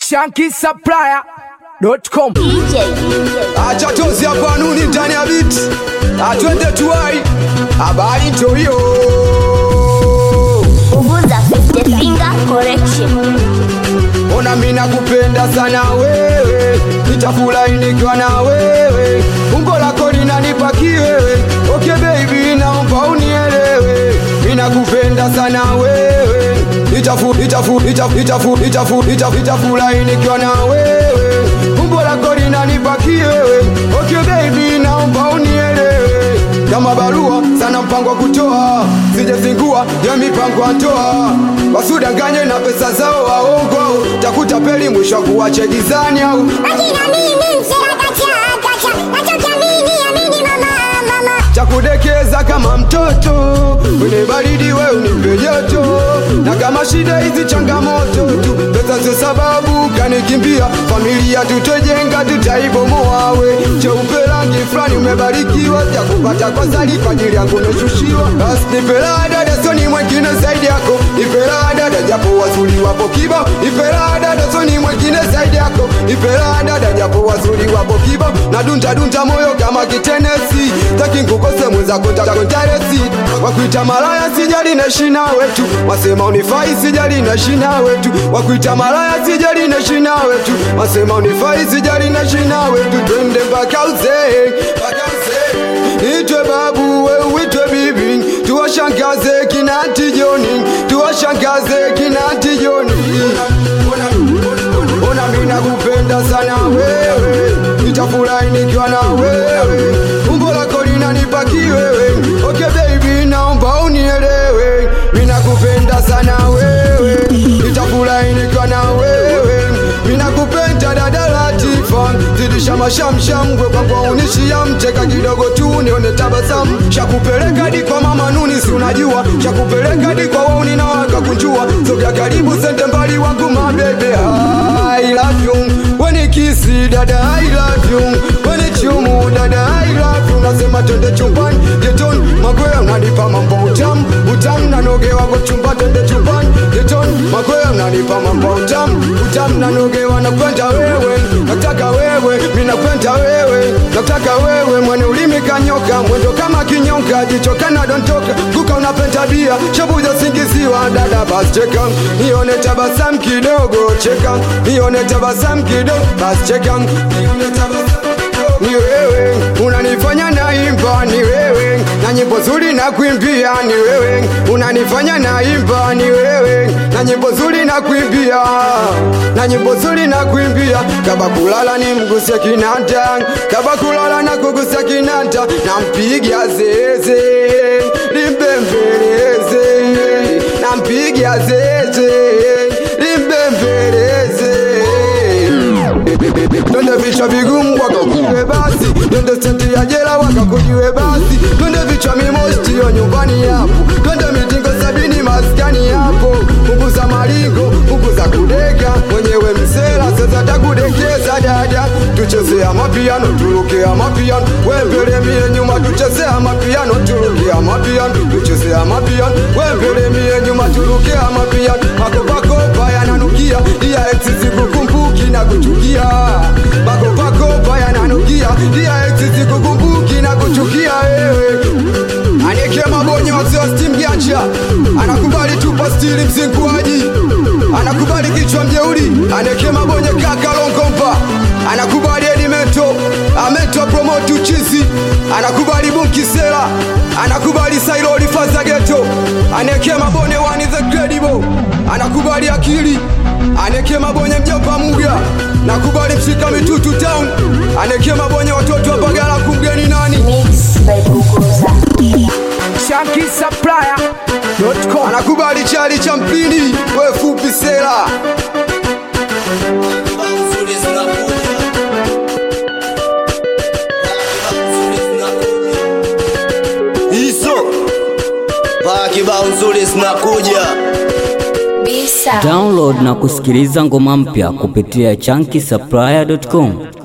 shankisupplier.com acha tozi hapa nuni ndani ya biti atwende tuwai habari ndio hiyo Uguza 50 finger correction. ona mi nakupenda sana wewe nitafurahi nikiwa na wewe umbo lako linanipa kiwewe okay baby naomba unielewe mi nakupenda sana wewe nitafu nitafu nitafu nitafu nitafu nitafu nitafurahi nikiwa na wewe umbo lako linanipa kiwewe okay baby naomba unielewe kama barua sana mpango wa kutoa sijazingua ya mipango ya ndoa wasudanganye na pesa zao waongo takuta peli mwisho wa kuwache gizani au Akina mimi msirakata nachokiamini amini mama mama. chakudekeza kama mtoto kwenye baridi we unipe joto na kama shida hizi changamoto tu pesa sio sababu kanikimbia familia tutojenga tutaibomoa we cheupe rangi fulani umebarikiwa ya kupata kwa zali kwa ajili yangu umeshushiwa basi nipela dada soni mwengine zaidi yako nipela dada japo wazuri wapo kibao nipela dada soni mwengine zaidi yako nipela dada japo wazuri wapo kibao na dunta dunta moyo kama kitenesi taki nkukose mwenzako takontaresi wakuita malaya sijali na shina wetu wasema unifai sijali na shina wetu wakuita malaya sijali na shina wetu wasema unifai sijali na shina wetu twende mpaka uzee mpaka uzee itwe babu we uitwe bibi tuwashangaze kinati joni tuwashangaze kinati joni ona mi nakupenda sana wewe nitafurahi nikiwa na wewe umbo lako linanipa kiwewe okay baby naomba unielewe mi nakupenda sana wewe nitafurahi nikiwa na wewe mi nakupenda dada Latifa zidisha mashamsham gwe kwangwa unishia mcheka kidogo tu nione tabasamu shakupeleka hadi kwa mama nuni si unajua shakupeleka hadi kwa wauni na wakakunjua sogea karibu sente mbali wangu mabebe I love you when kisi dada I love you when chumu dada I love you nasema twende chumbani getoni magoya unanipa mambo utamu utamu nanogewa kwa chumba twende chumbani getoni magoya unanipa mambo utamu utamu nanogewa nakwenda wewe nataka wewe mi nakwenda wewe nataka wewe mwene ulimi kanyoka mwendo kama kinyonga jicho kana dontoka kuka unapenda bia shabuja singiziwa dada bas cheka nione tabasamu kidogo cheka nione tabasamu kidogo bas cheka nione tabasamu ni wewe unanifanya naimba ni wewe na nyimbo zuri na kuimbia ni wewe unanifanya naimba ni wewe na nyimbo zuri na kuimbia na nyimbo zuri na kuimbia kaba kulala ni mguse kinanda kaba kulala na kugusa kinanda na mpiga zeze limbembeleze na mpiga zeze limbembeleze twende vichwa vigumu wakakujue basi twende senti ya jela wakakujue basi twende vichwa mimostio nyumbani yapo twende mitingo sabini maskani yapo punguza malingo punguza kudeka mwenyewe msela sasa takudekeza dada tuchezea mapiano turukea mapiano wembele mie nyuma tuchezea mapiano turukea mapiano tuchezea mapiano wembele mie nyuma turukea mapiano makopakopa yananukia iya exisi kukumbuki na kuchukia makopakopa yananukia iya exisi kukumbuki na kuchukia wewe Aneke mabonye wazee wa steam giacha anakubali tupa stili mzinguaji anakubali kichwa mjeuri aneke mabonye kaka longomba anakubali edimento amento promote uchizi anakubali bunkisela anakubali sailoli faza geto aneke mabonye one the credible anakubali akili aneke mabonye mjomba muga nakubali mshika mitutu town aneke mabonye watoto wa bagala kumgeni nani Mix by Uguza. shankisupplier.com anakubali chali cha mpini we fupi sela hizo paa kibao nzuri zinakuja Bisa. Download na kusikiliza ngoma mpya kupitia chunky